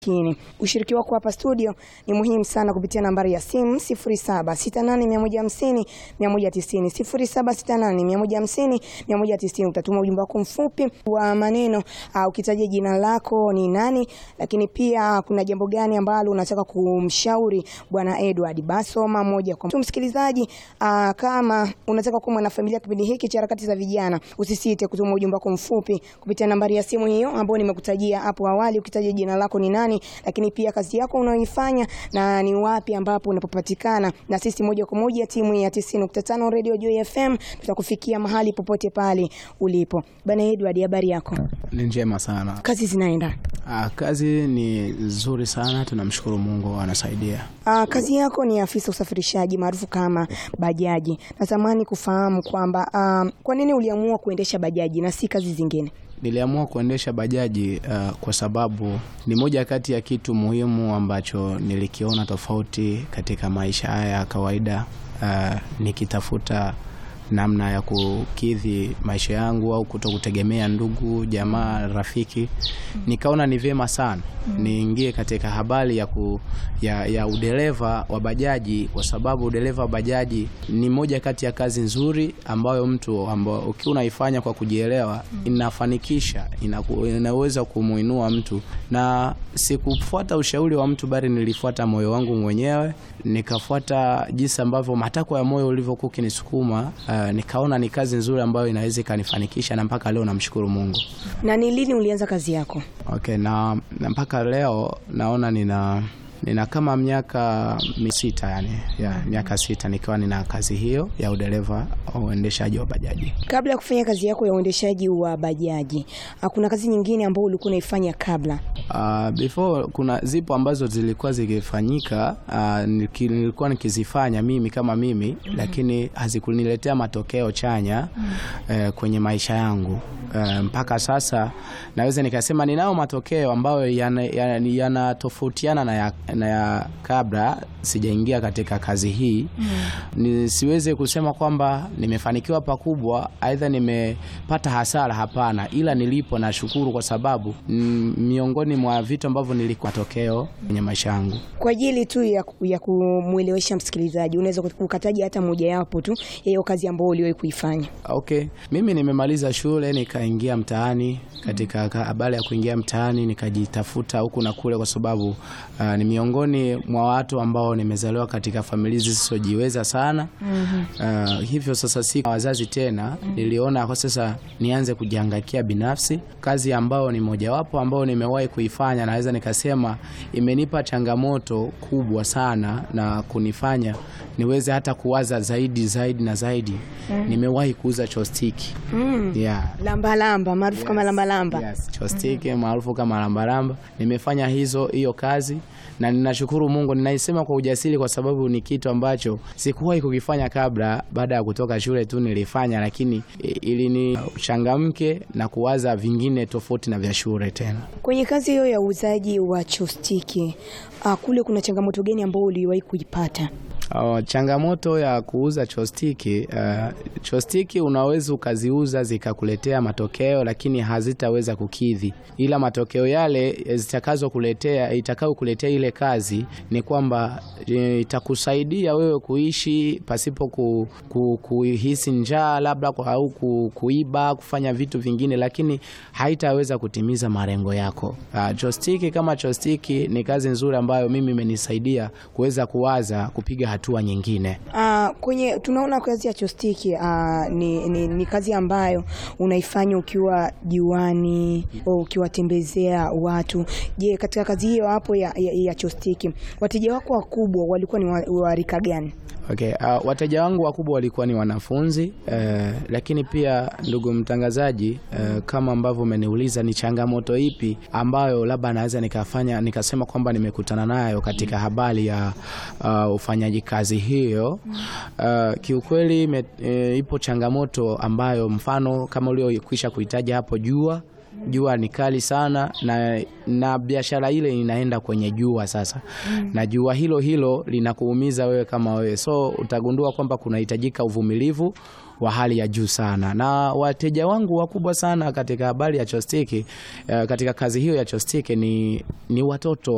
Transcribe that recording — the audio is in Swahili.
Kini. Ushiriki wako hapa studio ni muhimu sana kupitia nambari ya simu 0768150150 190 0768150150. Utatuma ujumbe wako mfupi wa maneno uh, ukitaja jina lako ni nani, lakini pia kuna jambo gani ambalo unataka kumshauri bwana Edward. Basoma moja kwa moja. Msikilizaji, uh, kama unataka kuwa mwanafamilia kipindi hiki cha harakati za vijana, usisite kutuma ujumbe wako mfupi kupitia nambari ya simu hiyo ambayo nimekutajia hapo awali, ukitaja jina lako ni nani lakini pia kazi yako unaoifanya na ni wapi ambapo unapopatikana, na sisi moja kwa moja timu ya 90.5 Radio Joy FM tutakufikia mahali popote pale ulipo. Bana Edward, habari yako? Ni njema sana. Kazi zinaenda? Ah, kazi ni nzuri sana, tunamshukuru Mungu anasaidia. Ah, kazi yako ni afisa usafirishaji maarufu kama bajaji. Natamani kufahamu kwamba ah, kwa nini uliamua kuendesha bajaji na si kazi zingine? Niliamua kuendesha bajaji uh, kwa sababu ni moja kati ya kitu muhimu ambacho nilikiona tofauti katika maisha haya ya kawaida uh, nikitafuta namna ya kukidhi maisha yangu au kuto kutegemea ndugu jamaa rafiki, nikaona ni vyema sana niingie katika habari ya, ku, ya, ya udereva wa bajaji, kwa sababu udereva wa bajaji ni moja kati ya kazi nzuri ambayo mtu ambao ukiwa unaifanya kwa kujielewa inafanikisha, inaku, inaweza kumuinua mtu, na sikufuata ushauri wa mtu, bali nilifuata moyo wangu mwenyewe, nikafuata jinsi ambavyo matakwa ya moyo ulivyokuwa ukinisukuma. Uh, nikaona ni kazi nzuri ambayo inaweza ikanifanikisha, na mpaka leo namshukuru Mungu. Na ni lini ulianza kazi yako? Okay, na, na mpaka leo naona nina nina kama miaka misita yani, ya, miaka sita nikiwa nina kazi hiyo ya udereva au uendeshaji wa bajaji. Kabla ya kufanya kazi yako ya uendeshaji wa bajaji, kuna kazi nyingine ambayo ulikuwa unaifanya kabla? Uh, before kuna zipo ambazo zilikuwa zikifanyika, uh, nilikuwa nikizifanya mimi kama mimi mm -hmm. Lakini hazikuniletea matokeo chanya mm -hmm. uh, kwenye maisha yangu uh, mpaka sasa naweza nikasema ninao matokeo ambayo yanatofautiana yana, yana na ya na ya kabla sijaingia katika kazi hii mm. Nisiweze kusema kwamba nimefanikiwa pakubwa, aidha nimepata hasara, hapana, ila nilipo na shukuru kwa sababu mm, miongoni mwa vitu ambavyo nilikuwa matokeo kwenye maisha yangu. Kwa ajili tu ya, ya kumwelewesha msikilizaji, unaweza kukataja hata moja yapo tu ya hiyo kazi ambayo uliwahi kuifanya? Okay, mimi nimemaliza shule nikaingia mtaani. Katika habari ya kuingia mtaani nikajitafuta huku na kule, kwa sababu uh, ni miongoni mwa watu ambao nimezaliwa katika familia zisizojiweza sana mm -hmm. Uh, hivyo sasa si wazazi tena mm -hmm. Niliona kwa sasa nianze kujihangaikia binafsi, kazi ambayo ni mojawapo ambayo nimewahi kuifanya, naweza nikasema imenipa changamoto kubwa sana na kunifanya niweze hata kuwaza zaidi zaidi na zaidi mm -hmm. Nimewahi kuuza chostiki mm. yeah. Lambalamba maarufu yes. kama lambalamba yes. Chostiki mm -hmm. maarufu kama lambalamba, nimefanya hizo hiyo kazi na ninashukuru Mungu, ninaisema kwa ujasiri kwa sababu ni kitu ambacho sikuwahi kukifanya kabla. Baada ya kutoka shule tu nilifanya, lakini ili ni changamke na kuwaza vingine tofauti na vya shule tena. Kwenye kazi hiyo ya uuzaji wa chostiki, uh, kule kuna changamoto gani ambayo uliwahi kuipata? Uh, changamoto ya kuuza chostiki uh, chostiki unaweza ukaziuza zikakuletea matokeo, lakini hazitaweza kukidhi, ila matokeo yale zitakazokuletea itakayokuletea ile kazi ni kwamba itakusaidia wewe kuishi pasipo ku, ku, kuhisi njaa labda au ku, kuiba kufanya vitu vingine, lakini haitaweza kutimiza malengo yako. Uh, chostiki kama chostiki ni kazi nzuri ambayo mimi imenisaidia kuweza kuwaza kupiga hatua nyingine. Uh, kwenye tunaona kazi ya chostiki uh, ni, ni, ni kazi ambayo unaifanya ukiwa juani au ukiwatembezea watu. Je, katika kazi hiyo hapo ya, ya, ya chostiki wateja wako wakubwa walikuwa ni wa rika gani? Okay, uh, wateja wangu wakubwa walikuwa ni wanafunzi uh, lakini pia ndugu mtangazaji, uh, kama ambavyo umeniuliza ni changamoto ipi ambayo labda naweza nikafanya nikasema kwamba nimekutana nayo katika habari ya uh, ufanyaji kazi hiyo. Uh, kiukweli me, e, ipo changamoto ambayo mfano kama uliokwisha kuhitaji hapo jua jua ni kali sana na, na biashara ile inaenda kwenye jua sasa mm. na jua hilo hilo linakuumiza wewe kama wewe, so utagundua kwamba kunahitajika uvumilivu wa hali ya juu sana, na wateja wangu wakubwa sana katika habari ya chostiki, uh, katika kazi hiyo ya chostiki ni, ni watoto